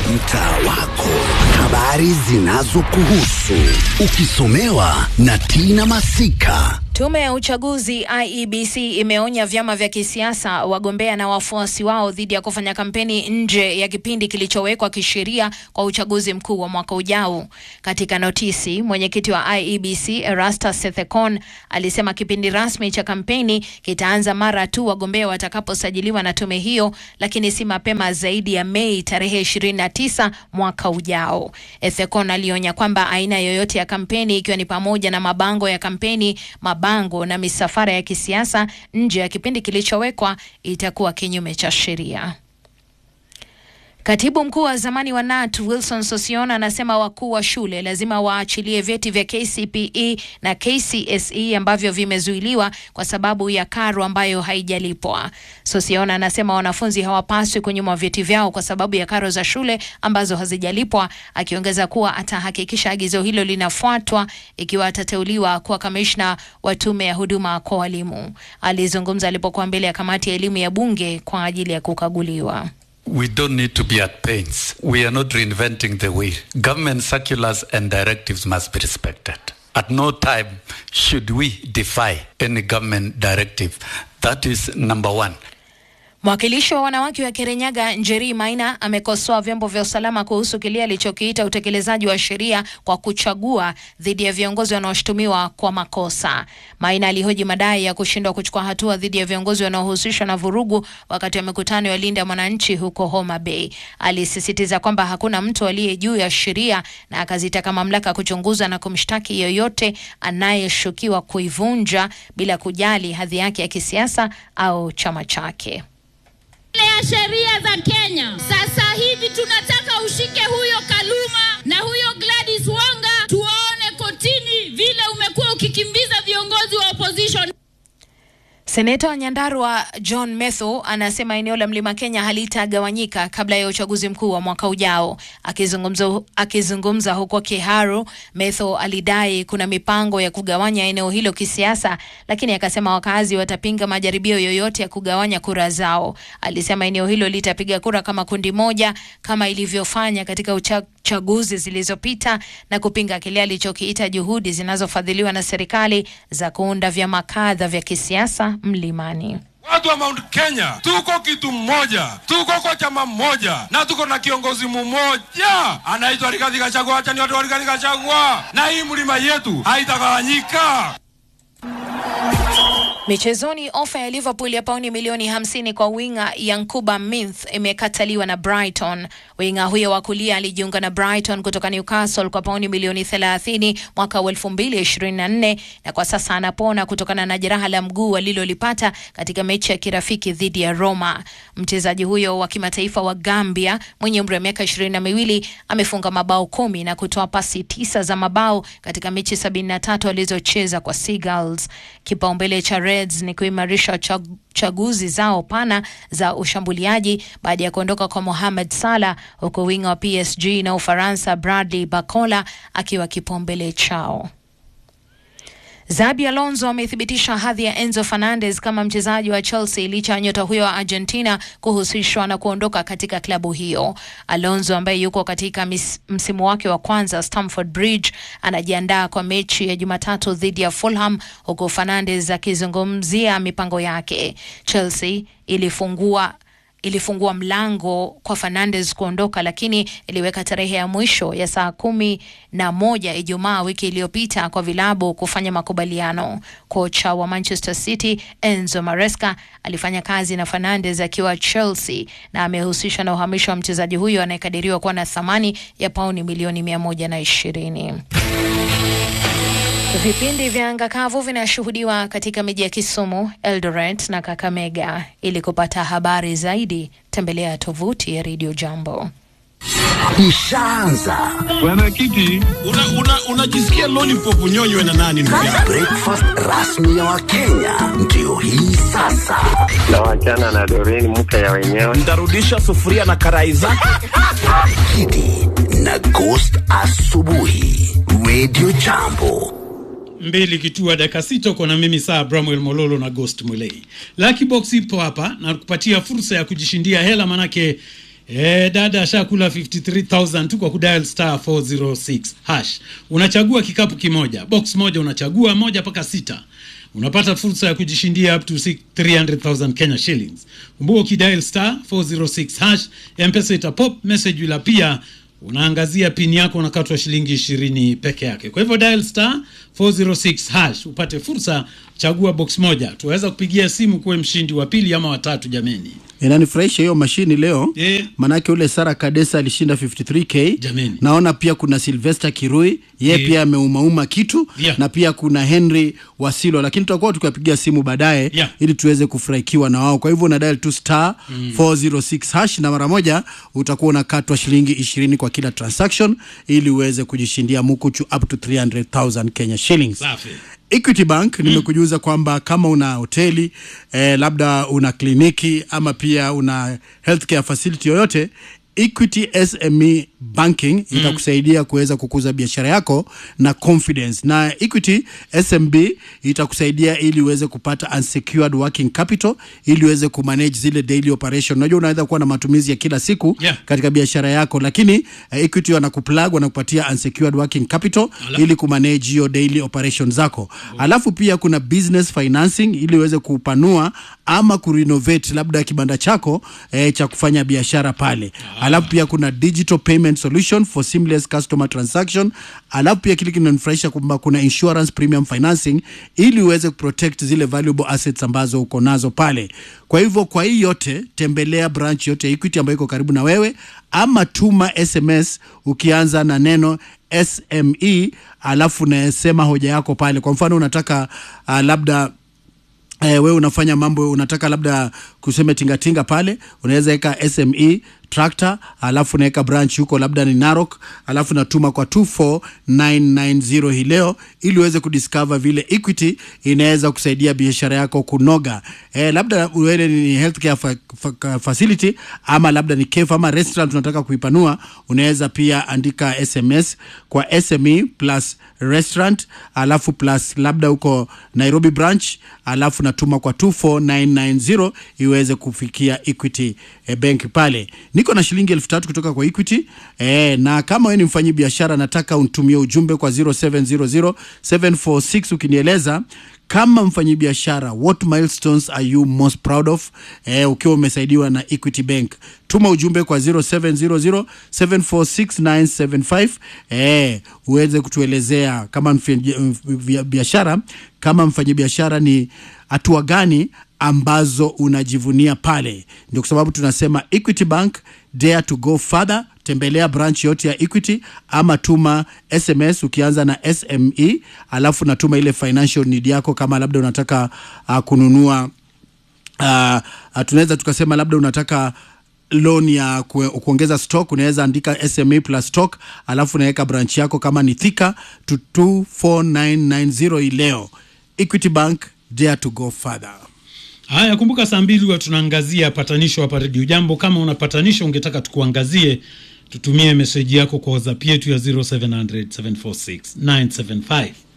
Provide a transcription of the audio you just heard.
mtaa wako, habari zinazokuhusu ukisomewa na Tina Masika. Tume ya uchaguzi IEBC imeonya vyama vya kisiasa, wagombea na wafuasi wao dhidi ya kufanya kampeni nje ya kipindi kilichowekwa kisheria kwa uchaguzi mkuu wa mwaka ujao. Katika notisi, mwenyekiti wa IEBC Erastus Sethekon alisema kipindi rasmi cha kampeni kitaanza mara tu wagombea watakaposajiliwa na tume hiyo, lakini si mapema zaidi ya Mei tarehe 29 mwaka ujao. Ethekon alionya kwamba aina yoyote ya kampeni ikiwa ni pamoja na mabango ya kampeni, mabango na misafara ya kisiasa nje ya kipindi kilichowekwa itakuwa kinyume cha sheria. Katibu mkuu wa zamani wa KNUT Wilson Sossion anasema wakuu wa shule lazima waachilie vyeti vya KCPE na KCSE ambavyo vimezuiliwa kwa sababu ya karo ambayo haijalipwa. Sossion anasema wanafunzi hawapaswi kunyimwa vyeti vyao kwa sababu ya karo za shule ambazo hazijalipwa, akiongeza kuwa atahakikisha agizo hilo linafuatwa ikiwa atateuliwa kuwa kamishna wa tume ya huduma kwa walimu. Alizungumza alipokuwa mbele ya kamati ya elimu ya bunge kwa ajili ya kukaguliwa. We don't need to be at pains. We are not reinventing the wheel. Government circulars and directives must be respected. At no time should we defy any government directive. That is number one. Mwakilishi wa wanawake wa Kirinyaga Njeri Maina amekosoa vyombo vya usalama kuhusu kile alichokiita utekelezaji wa sheria kwa kuchagua dhidi ya viongozi wanaoshutumiwa kwa makosa. Maina alihoji madai ya kushindwa kuchukua hatua dhidi ya viongozi wanaohusishwa na vurugu wakati wa mikutano ya Linda Mwananchi huko Homa Bay. Alisisitiza kwamba hakuna mtu aliye juu ya sheria na akazitaka mamlaka kuchunguza na kumshtaki yoyote anayeshukiwa kuivunja bila kujali hadhi yake ya kisiasa au chama chake ya sheria za Kenya. Sasa hivi tunataka ushike huyo Kaluma na huyo Gladys Wanga, tuwaone kotini vile umekuwa ukikimbiza viongozi wa opposition. Seneta wa Nyandarua John Metho anasema eneo la Mlima Kenya halitagawanyika kabla ya uchaguzi mkuu wa mwaka ujao. Akizungumza, akizungumza huko Kiharu, Metho alidai kuna mipango ya kugawanya eneo hilo kisiasa, lakini akasema wakazi watapinga majaribio yoyote ya kugawanya kura zao. Alisema eneo hilo litapiga kura kama kundi moja kama ilivyofanya katika ucha chaguzi zilizopita na kupinga kile alichokiita juhudi zinazofadhiliwa na serikali za kuunda vyama kadha vya kisiasa mlimani. Watu wa Mount Kenya tuko kitu mmoja, tuko kwa chama mmoja na tuko na kiongozi mmoja anaitwa Rigathi Gachagua. Acha ni watu wa Rigathi Gachagua, na hii mlima yetu haitagawanyika. Michezoni, ofa ya Liverpool ya pauni milioni 50 kwa winga Yankuba Minth imekataliwa na Brighton. Winga huyo wa kulia alijiunga na Brighton kutoka Newcastle kwa pauni milioni 30 mwaka wa 2024 na kwa sasa anapona kutokana na jeraha la mguu alilolipata katika mechi ya kirafiki dhidi ya Roma. Mchezaji huyo wa kimataifa wa Gambia mwenye umri wa miaka ishirini na miwili amefunga mabao kumi na kutoa pasi tisa za mabao katika mechi 73 alizocheza kwa Seagulls. Kipaumbele cha Reds ni kuimarisha chag chaguzi zao pana za ushambuliaji baada ya kuondoka kwa Mohamed Salah, huku winga wa PSG na Ufaransa Bradley Barcola akiwa kipaumbele chao. Zabi Alonso amethibitisha hadhi ya Enzo Fernandez kama mchezaji wa Chelsea licha ya nyota huyo wa Argentina kuhusishwa na kuondoka katika klabu hiyo. Alonso ambaye yuko katika mis, msimu wake wa kwanza Stamford Bridge anajiandaa kwa mechi ya Jumatatu dhidi ya Fulham huku Fernandez akizungumzia mipango yake. Chelsea ilifungua ilifungua mlango kwa Fernandes kuondoka, lakini iliweka tarehe ya mwisho ya saa kumi na moja Ijumaa wiki iliyopita kwa vilabu kufanya makubaliano. Kocha wa Manchester City Enzo Maresca alifanya kazi na Fernandes akiwa Chelsea na amehusishwa na uhamisho wa mchezaji huyo anayekadiriwa kuwa na thamani ya pauni milioni mia moja na ishirini. Vipindi vya anga kavu vinashuhudiwa katika miji ya Kisumu, Eldoret na Kakamega. Ili kupata habari zaidi, tembelea tovuti ya Radio Jambo. Ishaanza Bwana Kiti, unajisikia una, una lollipop unyonywe na nani ndugu yangu? breakfast rasmi ya Wakenya ndio hii sasa. na wachana na Doreen mke ya wenyewe. Ntarudisha sufuria na karai zake. Kidi na Ghost asubuhi, Radio Jambo. mbili kitua dakika sita uko na mimi saa Bramwell Mololo na Ghost Mulei. Lucky Box ipo hapa na kupatia fursa ya kujishindia hela, manake Eh, dada ashakula 53000 tu kwa kudial star 406 hash. Unachagua kikapu kimoja, box moja unachagua moja mpaka sita. Unapata fursa ya kujishindia up to six- 300,000 Kenya shillings. Kumbuka ukidial star 406 hash, M-Pesa itapop message ila pia unaangazia pin yako unakatwa shilingi ishirini peke yake. Kwa hivyo dial star 406 hash upate fursa, chagua box moja. Tuweza kupigia simu kuwe mshindi wa pili ama watatu jameni. inanifurahisha hiyo mashini leo Eh. manake ule Sara Kadesa alishinda 53k Jameni. naona pia kuna Sylvester Kirui ye Eh. pia ameumauma kitu Yeah. na pia kuna Henry Wasilo lakini tutakuwa tukiwapigia simu baadaye Yeah. ili tuweze kufurahikiwa na wao kwa hivyo una dial tu star 406 hash na mara moja utakuwa unakatwa shilingi 20 kwa kila transaction ili uweze kujishindia mukuchu up to 300,000 Kenya shillings Safi. Equity Bank nimekujuza kwamba kama una hoteli eh, labda una kliniki ama pia una healthcare facility yoyote Equity SME Banking itakusaidia kuweza kukuza biashara yako na confidence, na Equity SMB itakusaidia ili uweze kupata unsecured working capital ili uweze kumanage zile daily operation. Unajua unaweza kuwa na matumizi ya kila siku Yeah. katika biashara yako, lakini eh, Equity wanakuplug wanakupatia unsecured working capital Ala. ili kumanage hiyo daily operation zako. Alafu pia kuna business financing ili uweze kupanua ama kurenovate labda kibanda chako eh, cha kufanya biashara pale. Alafu pia kuna digital payment solution for seamless customer transaction. Alafu pia kile kinanifurahisha kwamba kuna insurance premium financing ili uweze kuprotect zile valuable assets ambazo uko nazo pale. Kwa hivyo kwa hii yote tembelea branch yote ya Equity ambayo iko karibu na wewe ama tuma SMS ukianza na neno SME alafu unasema hoja yako pale. Kwa mfano unataka uh, labda Eh, wewe unafanya mambo unataka labda kuseme tingatinga pale, unaweza weka SME tractor, alafu unaweka branch huko labda ni Narok, alafu natuma kwa 24990 hii leo, ili uweze kudiscover vile Equity inaweza kusaidia biashara yako kunoga. Eh, labda wewe ni healthcare fa fa facility ama labda ni cafe ama restaurant unataka kuipanua, unaweza pia andika SMS kwa SME plus restaurant, alafu plus labda huko Nairobi branch, alafu natuma kwa 24990 iweze kufikia Equity eh, Bank pale. Niko na shilingi elfu tatu kutoka kwa Equity eh, na kama wewe ni mfanyi biashara, nataka unitumie ujumbe kwa 0700 746 ukinieleza kama mfanyabiashara what milestones are you most proud of eh, ukiwa umesaidiwa na Equity Bank tuma ujumbe kwa 0700 746975 eh, uweze kutuelezea kama mfanyi biashara kama mfanyabiashara ni hatua gani ambazo unajivunia pale. Ndio kwa sababu tunasema Equity Bank dare to go further. Tembelea branch yote ya Equity ama tuma SMS ukianza na SME, alafu natuma ile financial need yako, kama labda unataka uh, kununua uh, uh, tunaweza tukasema labda unataka loan ya kue, kuongeza stock unaweza andika SME plus stock, alafu unaweka branch yako kama ni Thika to 24990 hii leo. Equity Bank dare to go further. Haya, kumbuka saa mbili huwa tunaangazia patanisho hapa redio Jambo. Kama una patanisho ungetaka tukuangazie, tutumie meseji yako kwa WhatsApp yetu ya 0700 746 975.